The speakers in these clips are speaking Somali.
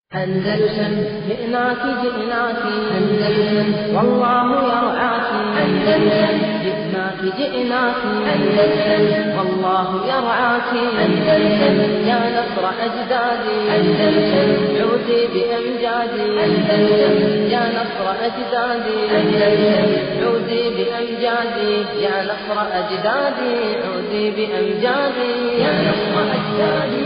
أندلسن جئناك جئناك أندلسن والله يرعاك أندلسن جئناك جئناك أندلسن والله يرعاك أندلسن يا نصر أجدادي أندلسن عودي بأمجادي أندلسن يا نصر أجدادي أندلسن عودي بأمجادي يا نصر أجدادي عودي بأمجادي يا نصر أجدادي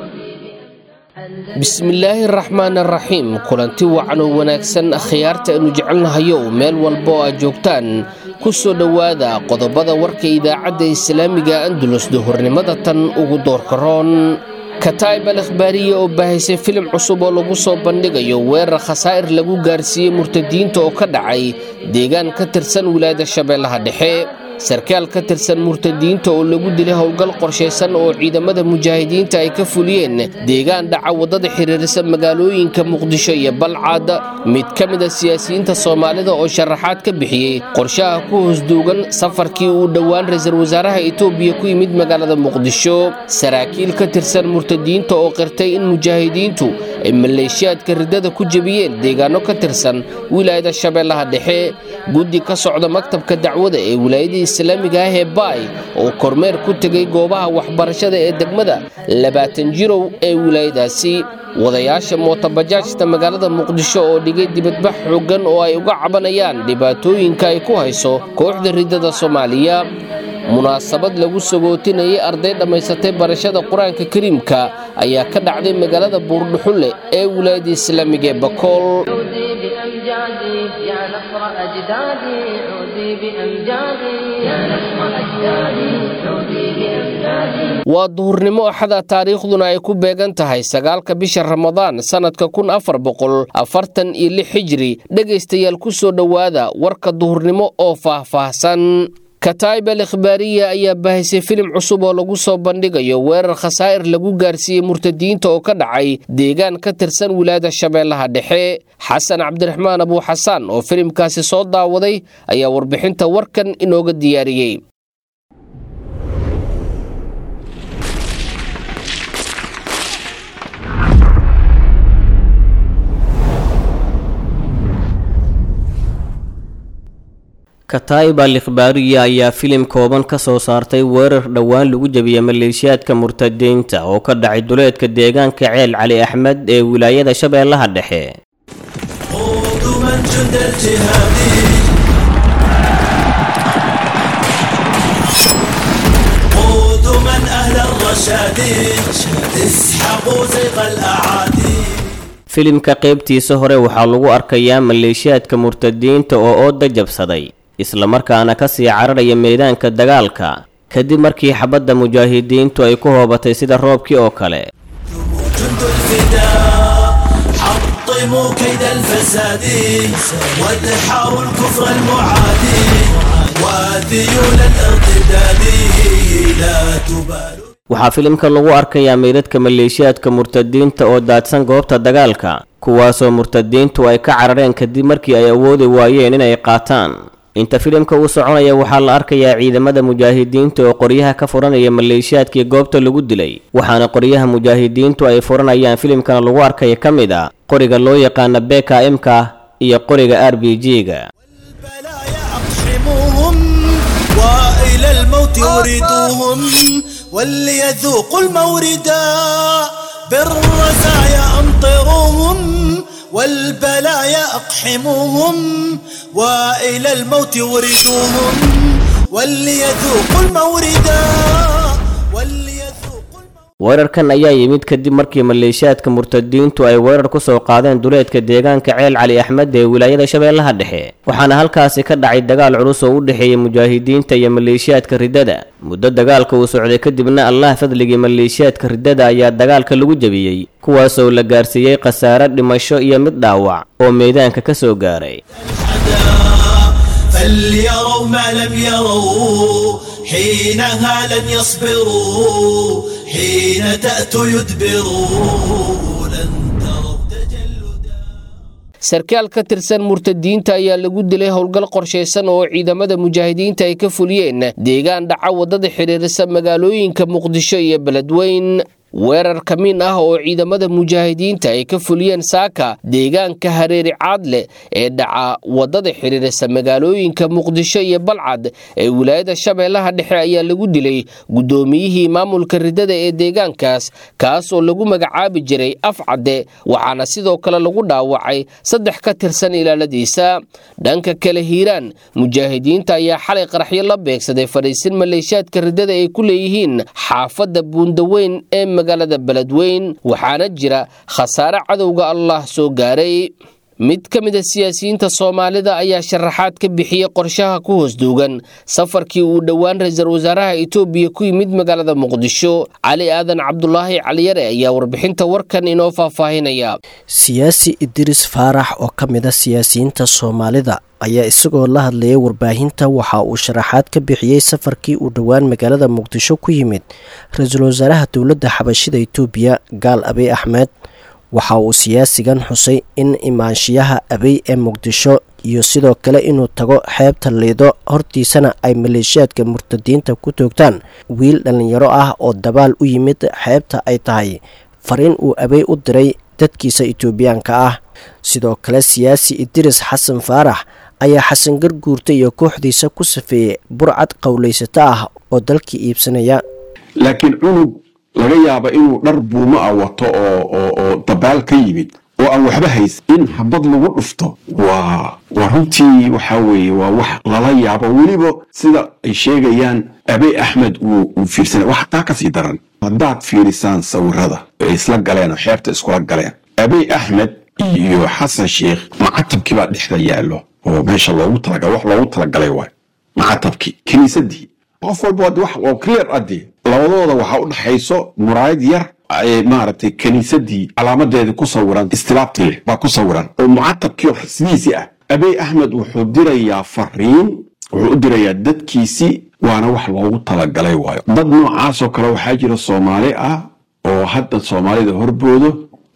bismillaahi araxmaan araxiim kulanti wacan oo wanaagsan akhyaarta aynu jecelnahayow meel walba oo aad joogtaan ku soo dhowaada qodobada warka idaacadda islaamiga andulus duhurnimada tan ugu doorka roon kataib al akhbaariya oo baahaysay filim cusub oo lagu soo bandhigayo weerar khasaa'ir lagu gaarsiiyey murtadiinta oo ka dhacay deegaan ka tirsan wilaayada shabeellaha dhexe sarkaal ka tirsan murtadiinta oo lagu dilay howlgal qorshaysan oo ciidamada mujaahidiinta ay ka fuliyeen deegaan dhaca waddada xiriirisa magaalooyinka muqdisho iyo balcad mid ka mid a siyaasiyiinta soomaalida oo sharaxaad ka bixiyey qorshaha ku hoosduugan safarkii uu dhowaan ra-iisul wasaaraha etoobiya ku yimid magaalada muqdisho saraakiil ka tirsan murtadiinta oo qirtay in mujaahidiintu ay maleeshiyaadka riddada ku jebiyeen deegaano ka tirsan wilaayada shabeellaha dhexe guddi ka socda maktabka dacwada ee wilaayada islaamiga ah ee baay oo kormeer ku tegay goobaha waxbarashada ee degmada labaatan jirow ee wilaayadaasi wadayaasha mootabajaajta magaalada muqdisho oo dhigay dibadbax xooggan oo ay uga cabanayaan dhibaatooyinka ay ku hayso kooxda riddada soomaaliya munaasabad lagu sagootinayay arday dhammaysatay barashada qur-aanka kariimka ayaa ka dhacday magaalada buurdhuxulle ee wilaayada islaamiga ee bakool بأمجادي يا نصر أجدادي عودي بأمجادي يا نصر أجدادي عودي بأمجادي waa duhurnimo axada taariikhduna ay ku beegan tahay sagaalka bisha ramadaan sannadka kun afar boqol afartan iyo lix xijiri dhegaystayaal ku soo dhowaada warka duhurnimo oo faah-faahsan kataib al ikhbaariya ayaa baahaysay filim cusub oo lagu soo bandhigayo weerar khasaa'ir lagu gaarsiiyey murtadiinta oo ka dhacay deegaan ka tirsan wilaayada shabeellaha dhexe xasan cabdiraxmaan abuu xasaan oo filimkaasi soo daawaday ayaa warbixinta warkan inooga diyaariyey kataib al ikhbaariya ayaa filim kooban ka soo saartay weerar dhowaan lagu jebiyey maleeshiyaadka murtadiinta oo ka dhacay duleedka deegaanka ceel cali axmed ee wilaayada shabeellaha dhexe filimka qaybtiisa hore waxaa lagu arkayaa maleeshiyaadka murtadiinta oo ooda jabsaday islamarkaana ka sii cararaya meedaanka dagaalka kadib markii xabadda mujaahidiintu ay ku hoobatay sida roobkii oo kale حطموا كيد الفساد وادحروا الكفر المعادي وذيول الارتداد لا تبالوا waxaa filimka lagu arkayaa meydadka maleeshiyaadka murtadiinta oo daadsan goobta dagaalka kuwaasoo murtadiintu ay ka carareen kadib markii ay awoodi waayeen inay qaataan inta filimka uu soconaya waxaa la arkayaa ciidamada mujaahidiinta oo qoryaha ka furanaya maleeshiyaadkii goobta lagu dilay waxaana qoryaha mujaahidiintu ay furanayaan filimkana lagu arkaya ka mid a qoriga loo yaqaana beka imka iyo qoriga r b g-ga البلايا أقحموهم وإلى الموت وردوهم وليذوقوا الموردا بالرزايا أمطروهم والبلايا أقحموهم وإلى الموت وردوهم وليذوقوا الموردا وليذوقوا الموردا weerarkan ayaa yimid kadib markii maleeshiyaadka murtadiintu ay weerar ku soo qaadeen duleedka deegaanka ceel cali axmed ee wilaayada shabeellaha dhexe waxaana halkaasi ka dhacay dagaal culus oo u dhexeeyey mujaahidiinta iyo maleeshiyaadka riddada muddo dagaalka uu socday kadibna allah fadligii maleeshiyaadka riddada ayaa dagaalka lagu jebiyey kuwaasoo la gaarsiiyey khasaare dhimasho iyo mid dhaawac oo meedaanka ka soo gaaray فليروا ما لم يروا حينها لن يصبروا حين تأتوا يدبروا لن تروا تجلدا sarkaal ka tirsan murtadiinta ayaa lagu dilay howlgal qorshaysan oo ciidamada mujaahidiinta ay ka fuliyeen deegaan dhaca waddada xidhiirisa magaalooyinka muqdisho iyo beledweyn weerar kamiin ah oo ciidamada mujaahidiinta ay ka fuliyeen saaka deegaanka hareeri caadle ee dhaca wadada xiriirisa magaalooyinka muqdisho iyo balcad ee wilaayada shabeellaha dhexe ayaa lagu dilay guddoomiyihii maamulka ridada ee deegaankaas kaas oo lagu magacaabi jiray afcadde waxaana sidoo kale lagu dhaawacay saddex ka tirsan ilaaladiisa dhanka kale hiiraan mujaahidiinta ayaa xalay qaraxyo la beegsaday fadhiisin maleeshiyaadka ridada ay ku leeyihiin xaafadda buundaweyn ee magaalada beledweyn waxaana jira khasaare cadowga allah soo gaaray mid ka mid a siyaasiyiinta soomaalida ayaa sharaxaad ka bixiyey qorshaha ku hoos duugan safarkii uu dhowaan ra-iisul wasaaraha itoobiya ku yimid magaalada muqdisho cali aadan cabdulaahi caliyare ayaa warbixinta warkan inoo faahfaahinaya siyaasi idris faarax oo ka mid a siyaasiyiinta soomaalida ayaa isagoo la hadlayay warbaahinta waxa uu sharaxaad ka bixiyey safarkii uu dhowaan magaalada muqdisho ku yimid ra-iisul wasaaraha dowladda xabashida itoobiya gaal abiy axmed waxa uu siyaasigan xusay in imaanshiyaha abey ee muqdisho iyo sidoo kale inuu tago xeebta liido hortiisana ay maleeshiyaadka murtadiinta ku toogtaan wiil dhallinyaro ah oo dabaal u yimid xeebta ay tahay fariin uu abey u diray dadkiisa itoobiyaanka ah sidoo kale siyaasi idris xasan faarax ayaa xasan garguurta iyo kooxdiisa ku safeeyey burcad qowlaysato ah oo dalkii iibsanaya laakiin cunug laga yaaba inuu dhar buumo ah wato oo dabaal ka yimid oo aan waxba haysan in habad lagu dhufto waa waa runtii waxaa weeye waa wax lala yaabo weliba sida ay sheegayaan abey axmed uu fiirsana wax taa kasii daran haddaad fiirisaan sawirada ay isla galeen oo xeebta iskula galeen abey axmed iyo xasan sheikh macatabkii baa dhexda yaallo oo meesha loogu talagalay wax loogu talagalay waay macatabkii kiniisadii qof walba wax clear adii labadooda waxaa u dhaxayso muraayad yar maaragtay kiniisadii calaamadeedii ku sawiran istilaabti leh baa ku sawiran oo mucatabkii rasmiisi ah abey axmed wuxuu dirayaa fariin wuxuu u dirayaa dadkiisii waana wax loogu talagalay waayo dad noocaasoo kale waxaa jira soomaali ah oo hadda soomaalida horboodo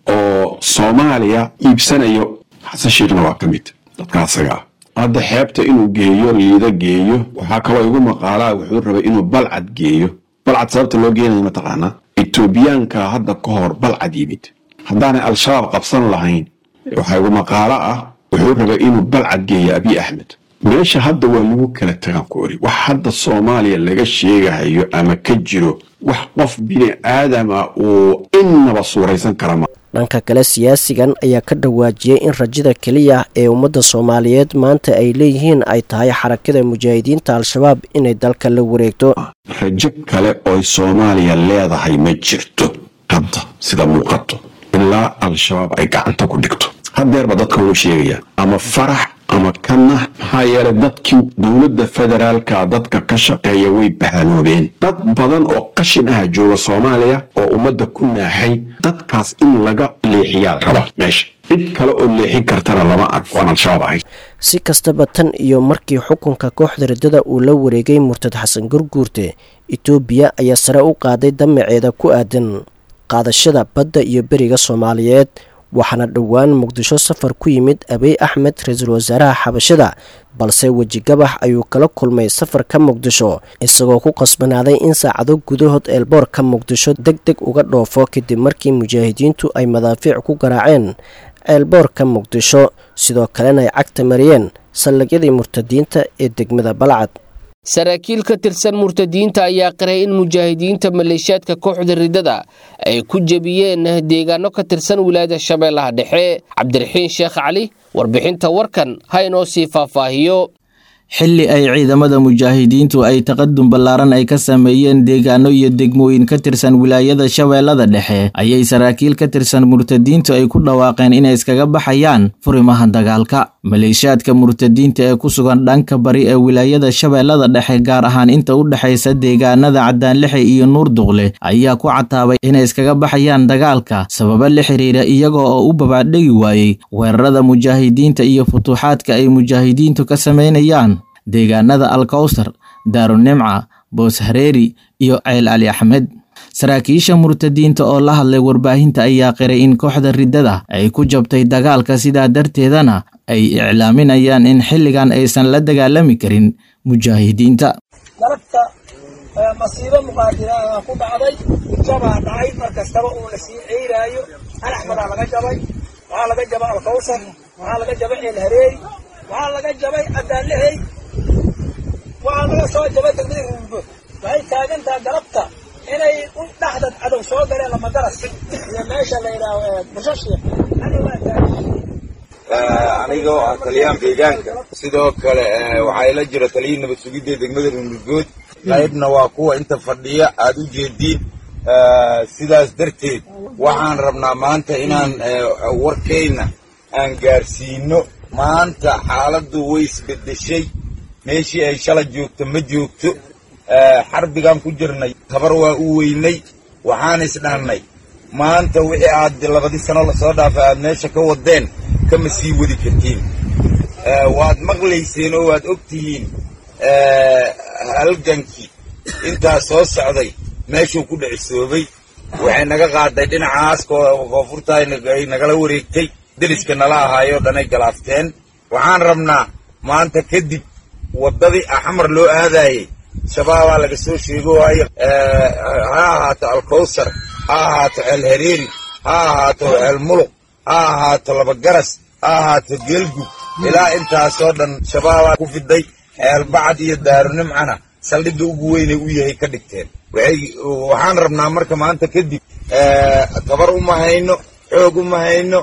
oo soomaaliya iibsanayo xasan sheekhna waa ka mid dadka asaga ah hadda xeebta inuu geeyo liida geeyo waxaa kaloo igu maqaalaa wuxuu rabay inuu balcad geeyo balcad sababta loo geenaya mataqaanaa etoobiyaanka hadda ka hor balcad yimid haddaanay al-shabaab qabsan lahayn waxaa igu maqaalo ah wuxuu rabay inuu balcad geeyo abiy axmed meesha hadda waa lagu kala tagaan ku ori wax hadda soomaaliya laga sheegahayo ama ka jiro wax qof bini aadama uu innaba suuraysan kara ma dhanka kale siyaasigan ayaa ka dhawaajiyey in rajada keliya ee ummadda soomaaliyeed maanta ay leeyihiin ay tahay xarakada mujaahidiinta al-shabaab inay dalka la wareegto rajo kale ooy soomaaliya leedahay ma jirto hadda sida muuqato ilaa al-shabaab ay gacanta ku dhigto haddeerba dadka wuu sheegaya ama farax ama kana maxaa yeelay dadkii dowladda federaalka dadka ka shaqeeya way bahaloobeen dad badan oo qashin ah jooga soomaaliya oo ummadda ku naaxay dadkaas in laga leexiyaa raba meesha cid kale oo leexin kartana lama ark waan al-shabaab ahayd si kastaba tan iyo markii xukunka kooxda riddada uu la wareegay murtad xasan gurguurte etoobiya ayaa sare u qaaday damaceeda ku aadan qaadashada badda iyo beriga soomaaliyeed waxaana dhowaan muqdisho safar ku yimid abiy axmed ra-iisul wasaaraha xabashada balse wejigabax ayuu kala kulmay safarka muqdisho isagoo ku qasbanaaday in saacado gudahood eelboorka muqdisho deg deg uga dhoofo kadib markii mujaahidiintu ay madaafiic ku garaaceen ceelboorka muqdisho sidoo kalena ay cagta mariyeen saldhigyadii murtadiinta ee degmada balcad saraakiil ka tirsan murtadiinta ayaa qiray in mujaahidiinta maleeshiyaadka kooxda riddada ay ku jebiyeen deegaano ka tirsan wilaayada shabeellaha dhexe cabdiraxiin sheekh cali warbixinta warkan ha inoo sii faahfaahiyo xilli ay ciidamada mujaahidiintu ay taqadum ballaaran ay ka sameeyeen deegaano iyo degmooyin ka tirsan wilaayada shabeellada dhexe ayay saraakiil ka tirsan murtadiintu ay ku dhawaaqeen inay iskaga baxayaan furimaha dagaalka maleeshiyaadka murtadiinta ee ku sugan dhanka bari ee wilaayada shabeellada dhexe gaar ahaan inta u dhexaysa deegaanada cadaanlexe iyo nuur duqle ayaa ku cataabay inay iskaga baxayaan dagaalka sababo la xiriira iyagoo oo u babaadhegi waayey weerarada mujaahidiinta iyo futuuxaadka ay mujaahidiintu ka samaynayaan deegaanada alkowsar daarunimca boos hareeri iyo ceyl cali axmed saraakiisha murtadiinta oo la hadlay warbaahinta ayaa qiray in kooxda riddada ay ku jabtay dagaalka sidaa darteedana ay iclaaminayaan in xilligan aysan la dagaalami karin mujaahidiinta galabta masiibo muqaadiraha ku dhacday jabaa dhacay mar kastaba oo la sii ceyraayo alaxmadaa laga jabay waxaa laga jabay alkawsar waxaa laga jabay ceelhareeri waxaa laga jabay adaalehey waxaa laga soo jabay degmada ruunbood waxay taagantaha galabta inay u dhaxdad cadow soo galeen lamadaras iyo meesha la yidhaaho bushashia waa taagan anigoo ah taliyaan deegaanka sidoo kale waxaa ila jira taliya nabad sugidda degmada ruunurgood qaybna waa kuwa inta fadhiya aad u jeediin sidaas darteed waxaan rabnaa maanta inaan warkayna aan gaarsiino maanta xaaladdu way isbedeshay meeshii ay shala joogto ma joogto xarbigaan ku jirnay tabar waa u weynay waxaan isdhahnay maanta wixii aad labadii sano lasoo dhaafay aad meesha ka wadeen kama sii wadi kartiin waad maqlayseen oo waad og tihiin halgankii intaa soo socday meeshuu ku dhicisoobay waxay naga qaaday dhinacaas koonfurta ay nagala wareegtay deriska nala ahaayoo dhanay galaafteen waxaan rabnaa maanta kadib waddadii axmar loo aadaayey shabaabaa laga soo sheego waayo ha ahaato alkawsar ha ahaato ceelhareeri ha ahaato ceelmuluq ha ahaato labagaras ha ahaato geelgub ilaa intaasoo dhan shabaabaa ku fiday ceelbacad iyo daarunimcana saldhigga ugu weynay u yahay ka dhigteen waxaan rabnaa marka maanta kadib tabar uma hayno xoog uma hayno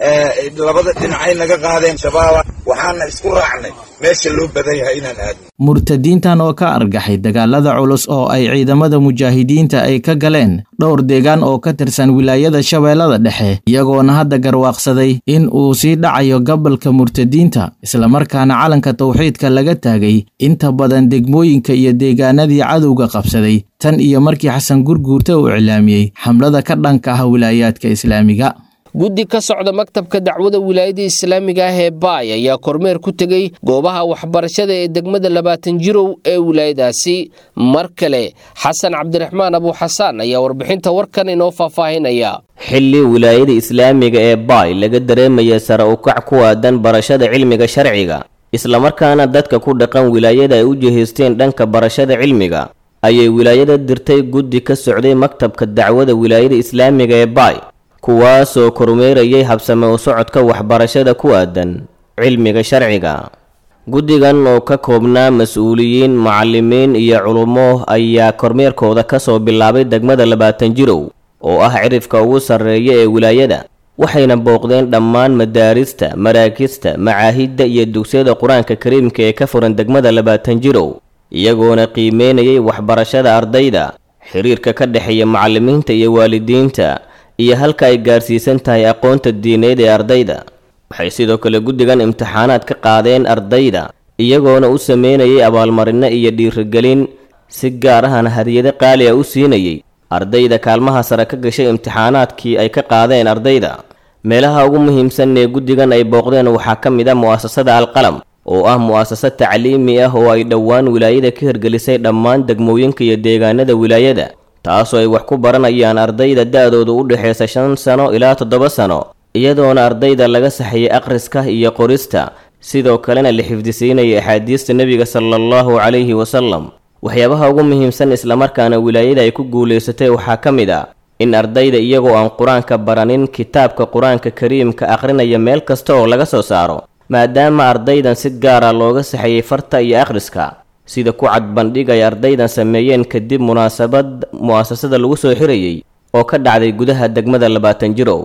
labada dhinacay naga qaadeen shabaaba waxaana isku raacnay meesha loo badan yahay inaan aadno murtadiintan oo ka argaxay dagaalada culus oo ay ciidamada mujaahidiinta ay ka galeen dhowr deegaan oo ka tirsan wilaayada shabeellada dhexe iyagoona hadda garwaaqsaday in uu sii dhacayo gobolka murtadiinta islamarkaana calanka tawxiidka laga taagay inta badan degmooyinka iyo deegaanadii cadowga qabsaday tan iyo markii xasan gurguurta uu iclaamiyey xamlada ka dhanka ah wilaayaadka islaamiga guddi ka socda maktabka dacwada wilaayada islaamiga ah ee baay ayaa kormeer ku tegey goobaha waxbarashada ee degmada labaatan jirow ee wilaayadaasi mar kale xasan cabdiraxmaan abuuxasaan ayaa warbixinta warkan inoo faahfaahinaya xilli wilaayada islaamiga ee baay laga dareemaya sare ukac ku aadan barashada cilmiga sharciga islamarkaana dadka ku dhaqan wilaayada ay u jihaysteen dhanka barashada cilmiga ayay wilaayada dirtay guddi ka socday maktabka dacwada wilaayada islaamiga ee baay kuwaasoo kormeerayay habsame u socodka waxbarashada ku aadan cilmiga sharciga guddigan oo ka koobnaa mas-uuliyiin macallimiin iyo culummo ayaa kormeerkooda ka soo bilaabay degmada labaatan jirow oo ah cirifka ugu sarreeya ee wilaayada waxayna booqdeen dhammaan madaarista maraakista macaahidda iyo dugsiyada qur-aanka kariimka ee ka furan degmada labaatan jirow iyagoona qiimeynayay waxbarashada ardayda xiriirka ka dhexeeya macallimiinta iyo waalidiinta iyo halka ay gaarsiisan tahay aqoonta diineed ee ardayda waxay sidoo kale guddigan imtixaanaad ka qaadeen ardayda iyagoona u sameynayay abaalmarinno iyo dhiirigelin si gaar ahana hadiyado qaali a u siinayay ardayda kaalmaha sare ka gashay imtixaanaadkii ay ka qaadeen ardayda meelaha ugu muhiimsan ee guddigan ay booqdeen waxaa ka mid ah mu'asasada alqalam oo ah mu'asasa tacliimi ah oo ay dhowaan wilaayada ka hirgelisay dhammaan degmooyinka iyo deegaanada wilaayada taasoo ay wax ku baranayaan ardayda da-doodu u dhexaysa shan sano ilaa toddoba sano iyadoona ardayda laga saxiyay akhriska iyo qorista sidoo kalena la xifdisiinaya axaadiista nebiga sala allahu calayhi wasalam waxyaabaha ugu muhiimsan islamarkaana wilaayada ay ku guulaysatay waxaa ka mid ah in ardayda iyagoo aan qur-aanka baranin kitaabka qur-aanka kariimka akhrinaya meel kasta oo laga soo saaro maadaama ardaydan si gaara looga saxiyey farta iyo akhriska sida ku cad bandhig ay ardaydan sameeyeen kadib munaasabad mu'asasada lagu soo xirayey oo ka dhacday gudaha degmada labaatan jirow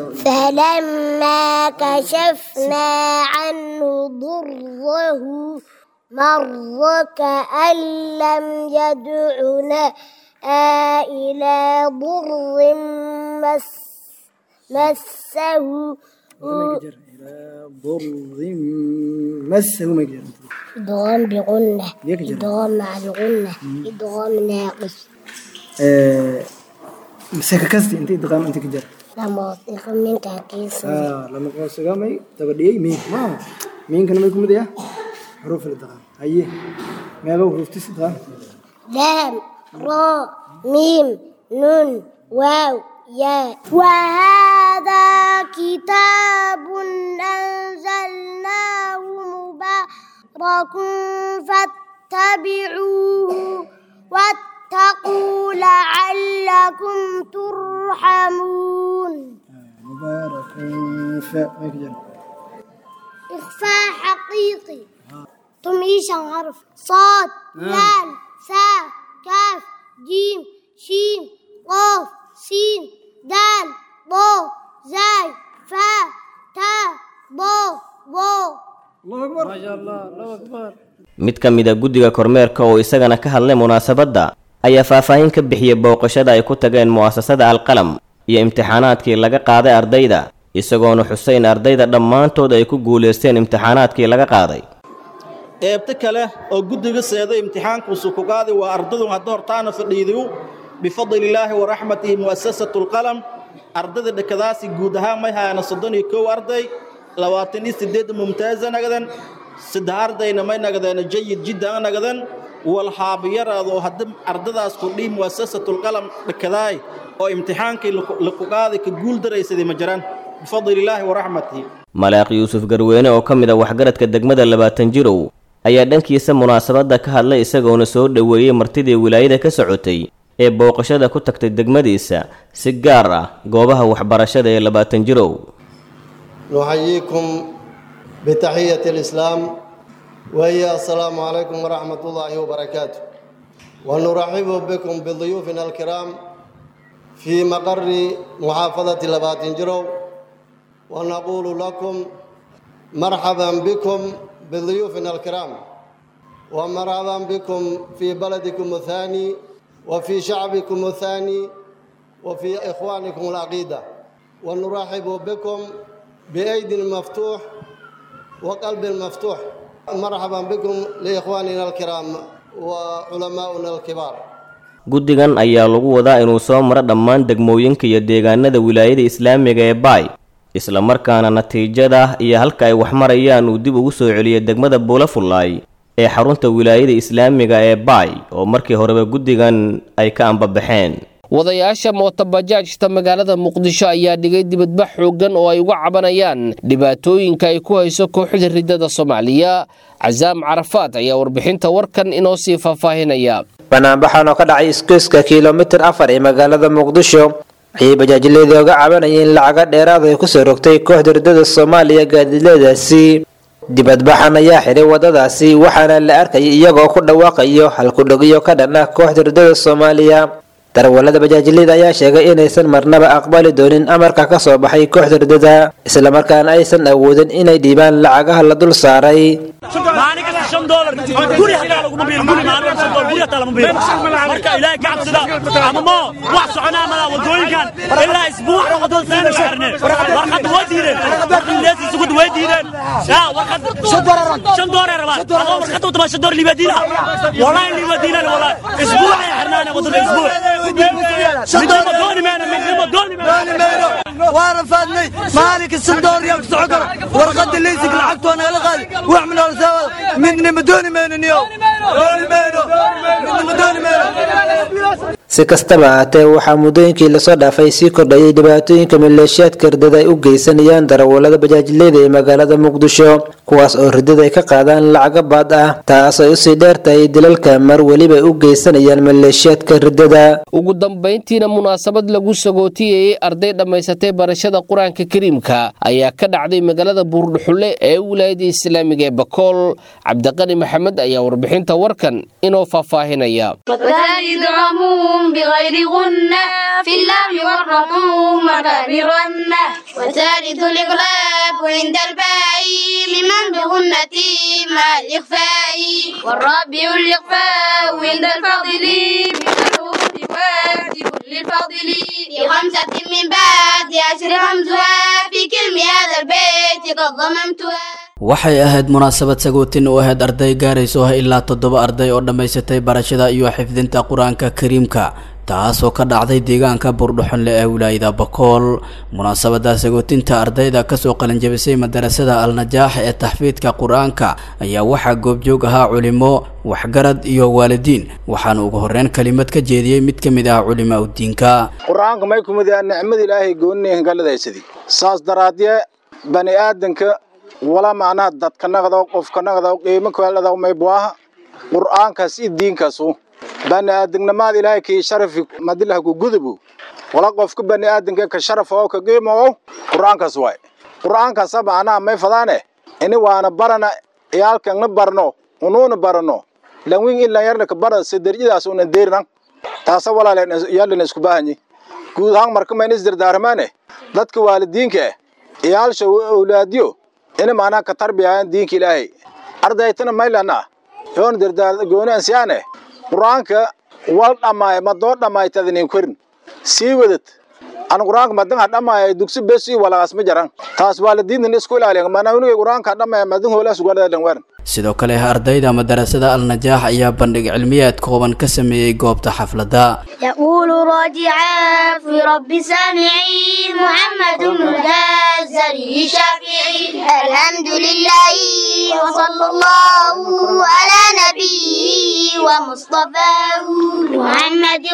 فلما كشفنا عنه ضره مر كأن لم يدعنا إلى ضر مس مسه ضر مسه ما يقدر إدغام بغنة إدغام مع بغنة إدغام ناقص مسك كستي انت ادغام انت كجر لما أطيق منك كيس اه لما قاس قامي تبدي مين ما مين كان ما يكون مديا حروف الادغام هي ما لو حروف تس ادغام لام را ميم نون واو يا وهذا كتاب أنزلناه مبارك فاتبعوه واتقوا لعلكم ترحمون مبارك ف هيك جرب. إخفاء حقيقي تمييشا حرف صاد لام ثاء كاف جيم شين قاف سين دال ضا زاي فاء تاء ضا ضا الله أكبر ما شاء الله الله أكبر mid ka mid a guddiga kormeerka oo isagana ka hadlay munaasabadda ayaa faahfaahin ka bixiyey booqashada ay ku tageen mu'asasada alqalam iyo imtixaanaadkii laga qaaday ardayda isagoona xuseyn ardayda dhammaantood ay ku guulaysteen imtixaanaadkii laga qaaday eebta kale oo guddiga seeday imtixaankuusu ku qaadi waa ardadu hadda hortaana fadhiidiyu bifadlilaahi wa raxmatihi mu'asasatu lqalam ardada dhakadaasi guud ahaan may hayana soddon iyo kow arday labaatan iyo sideed mumtaaza nagadan saddex ardayna may nagadeena jayid jiddan nagadan walhaabiyaraadoo hadda ardadaas kordhii mu'asasatu lqalam dhakadaay oo imtixaankii laku qaaday ka guul daraysaday ma jiraan bifadlilaahi wa raxmatihi malaaq yuusuf garweyne oo ka mid a waxgaradka degmada labaatan jirow ayaa dhankiisa munaasabadda ka hadlay isagoona soo dhoweeyey martidii wilaayada ka socotay ee booqashada ku tagtay degmadiisa si gaar ah goobaha waxbarashada ee labaatan jirow نحييكم بتحية الإسلام وهي السلام عليكم ورحمة الله وبركاته ونرحب بكم بضيوفنا الكرام في مقر محافظة لباتنجرو ونقول لكم مرحبا بكم بضيوفنا الكرام ومرحبا بكم في بلدكم الثاني وفي شعبكم الثاني وفي إخوانكم العقيدة ونرحب بكم بأيد مفتوح وقلب مفتوح مرحبا بكم لإخواننا الكرام وعلماؤنا الكبار guddigan ayaa lagu wadaa inuu soo maro dhammaan degmooyinka iyo deegaanada wilaayada islaamiga ee baay isla markaana natiijada iyo halka ay wax marayaan uu dib ugu soo celiyay degmada buulafullaay ee xarunta wilaayada islaamiga ee baay oo markii horeba guddigan ay ka ambabaxeen wadayaasha mootobajaajta magaalada muqdisho ayaa dhigay dibadbax xooggan oo ay uga cabanayaan dhibaatooyinka ay ku hayso kooxda riddada soomaaliya casaam carafaad ayaa warbixinta warkan inoo sii faahfaahinaya banaanbaxan oo ka dhacay isgoyska kilomitir afar ee magaalada muqdisho ayay bajaajleedii oga cabanayeen lacaga dheeraad ay kusoo rogtay kooxda riddada soomaaliya gaadiidleedaasi dibadbaxan ayaa xiray wadadaasi waxaana la arkayay iyagoo ku dhawaaqayo halkudhogyo ka dhan ah kooxda riddada soomaaliya darawalada bajaajilida ayaa sheegay inaysan marnaba aqbali doonin amarka ka soo baxay kooxda riddada islamarkaana aysan awoodin inay dhiibaan lacagaha la dul saaray maalin kasta shan doolar guri hataa laguma biil guri maalin kasta shan doolar guri hataa lama biil marka ilaahay ka cabsada ama moo wax soconaa malaa wadooyinkan ilaa isbuuc wadada sayna saarne warqad way diideen warqad leesi sugud way diideen ya warqad shan doolar rabaa adoo warqad u tabaa shan doolar liibadiina wallahi liibadiina wallahi isbuuc ay xirnaana wadada isbuuc midnimo dooni meena midnimo dooni meena waan rafaadnay maalinka shan doolar yaa ku socon karo warqadda leysig lacagtu waa nagala qaadi wax min olsaawada midnima dooni mayno niyo dooni mayno midnima dooni mayno si kastaba ahaatee waxaa muddooyinkii lasoo dhaafay sii kordhayay dhibaatooyinka maleeshiyaadka riddada ay u geysanayaan darawalada bajaajileyda ee magaalada muqdisho kuwaas oo riddada ay ka qaadaan lacaga baad ah taas ay usii dheer tahay dilalka mar weliba ay u geysanayaan maleeshiyaadka riddada ugu dambayntiina munaasabad lagu sagootiyayey arday dhammaysatay barashada qur-aanka kariimka ayaa ka dhacday magaalada buurdhuxulle ee wilaayada islaamiga ee bakool cabdiqani maxamed ayaa warbixinta warkan inoo faahfaahinaya وثالث عموم بغير غنة في اللام والرقوم مكابرنة وثالث الإغلاب عند الباء لمن بغنة مع الإخفاء والرابع الإخفاء عند الفضل بحروف واجب للفضل في خمسة من بعد عشر همزها في كلم هذا البيت قد ضممتها waxay ahayd munaasabad sagootin u ahayd arday gaarayso ah ilaa toddoba arday oo dhammaysatay barashada iyo xifdinta qur-aanka kariimka taasoo ka dhacday deegaanka buurdhuxonle ee wilaayada bakool munaasabada sagootinta ardayda kasoo qalinjabisay madarasada al-najaax ee taxfiidka qur-aanka ayaa waxaa goobjoog ahaa culimo waxgarad iyo waalidiin waxaana ugu horeyn kelimad ka jeediyey mid ka mid ah culimaa udiinka qur-aanka may kumid yaha nicmada ilaahay gooninehan galadaysadii saas daraadye bani aadanka wala macnaha dadka naqdaw qofka naqdaw qiimo kaaladaw may buaha qur'aankaas i diinkaasu bani aadamnimada ilaahay kii sharafi madilah ku gudubu wala qofka bani aadamka ka sharaf oo ka qiimo quraankaas waay quraankaas macnaha may fadaane ini waana barana iyaalkan barno unuuna barano lawin in la yarna ka bara sidarjidaas una deernan taasa walaaleen yaalina isku baahanyi guud ahaan marka mayna isdardaarmaane dadka waalidiinka iyaalsha awlaadiyo ina macnaha ka tarbiyayaan diinka ilaahay ardaytana maylana yoon dardaar gooni ansiyaane qur-aanka wal dhammaay madoo dhammaytadinin korin sii wadad an qur-aanka madan ha dhammaaya dugsi besi walagaas ma jaran taas waalidiintan isku ilaaliyan manawniga qur-aanka ha dhammaaya madan hoolaas ugadhadan waran sidoo kale ardayda madarasada al-najaax ayaa bandhig cilmiyeed kooban ka sameeyey goobta xafladda يقول راجعا في رب سامعي محمد الجزري شافعي الحمد لله وصلى الله على نبيه ومصطفاه محمد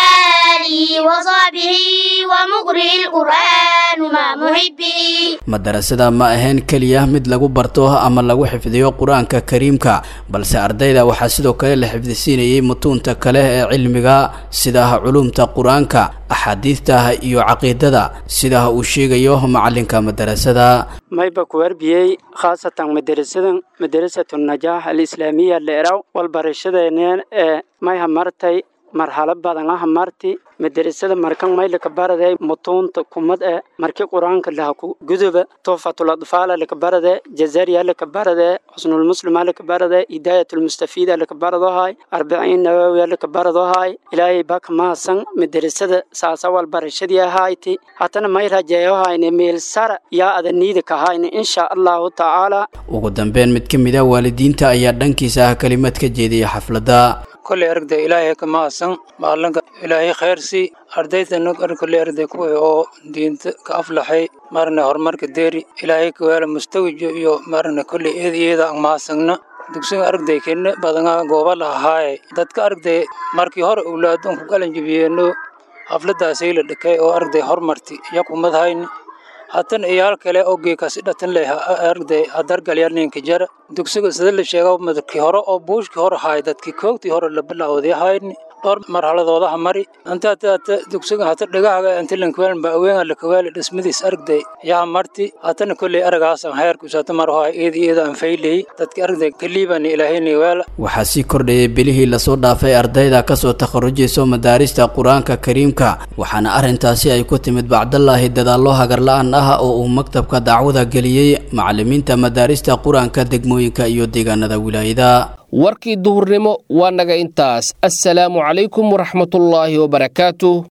وآله وصحبه ومقرئ القرآن مع محبه madarasada ma ahayn keliya mid lagu barto ama lagu xifdiyo qur-aanka kariimka balse ardayda waxaa sidoo kale la xifdisiinayay mutuunta kale ee cilmiga sida culumta qur-aanka axaadiidta iyo caqiidada sida uu sheegayo macalinka madarasada mayba ku warbiyey khaasatan madarasadan madarasatu najaax alislaamiya leeraw walbarashadeeneen ee mayha martay marxalo badan ah marti madarasada markan maylaka baraday mutuunta kumad ee marki qur-aanka laha ku guduba tuhfatul adfaala laka barade jazariya laka barade xusnul muslima laka barade hidayatul mustafida laka baradohay arbiciin nawawiya laka baradohay ilaahay baka maasan madarasada saasawal barashadii ahayti hatana may rajeeyohayne meel sara yaa adaniida kahayne insha allahu tacaala ugu dambeyn mid ka mid a waalidiinta ayaa dhankiisa ah kelimad ka jeediyay xafladda kolley aragda ilaahay ka maasan maalinka ilaahay khayrsi ardayda kolley aragda kuwii oo diinta ka aflaxay marna horumarka deeri ilaahay ka weela mustawijo iyo marna kolley eed iyada aan maasagna dugsiga aragday kenne badanaha gooba lahahaaye dadka aragday markii hore owlaadon ku galan jabiyeeno xafladaasay la dhakay oo aragday hormarti yakumadhayni hatan iyaal kale oo geekasi dhatan leh aragday hadargalyaninka jara dugsiga sida la sheega madkii hore oo buushkii hore haay dadkii koogtii hore la bilawday hayni dhowr marxaladoodaha mari inta hata dugsiga hata dhagahaga intilankweel ba aweenga lakaweeli dhismadiis aragday yaa marti hatana kolley aragaasan heerkus hata marhoa eedi eeda aan fayley dadki aragday kaliibani ilaahayni weela waxaa sii kordhayay bilihii lasoo dhaafay ardayda kasoo takharujayso madaarista qur-aanka kariimka waxaana arrintaasi ay ku timid bacdallaahi dadaallo hagarla-aan ah oo uu maktabka dacwada geliyey macalimiinta madaarista qur-aanka degmooyinka iyo deegaanada wilaayada warkii duhurnimo waa naga intaas assalaamu calaykum waraxmatullaahi wabarakaatu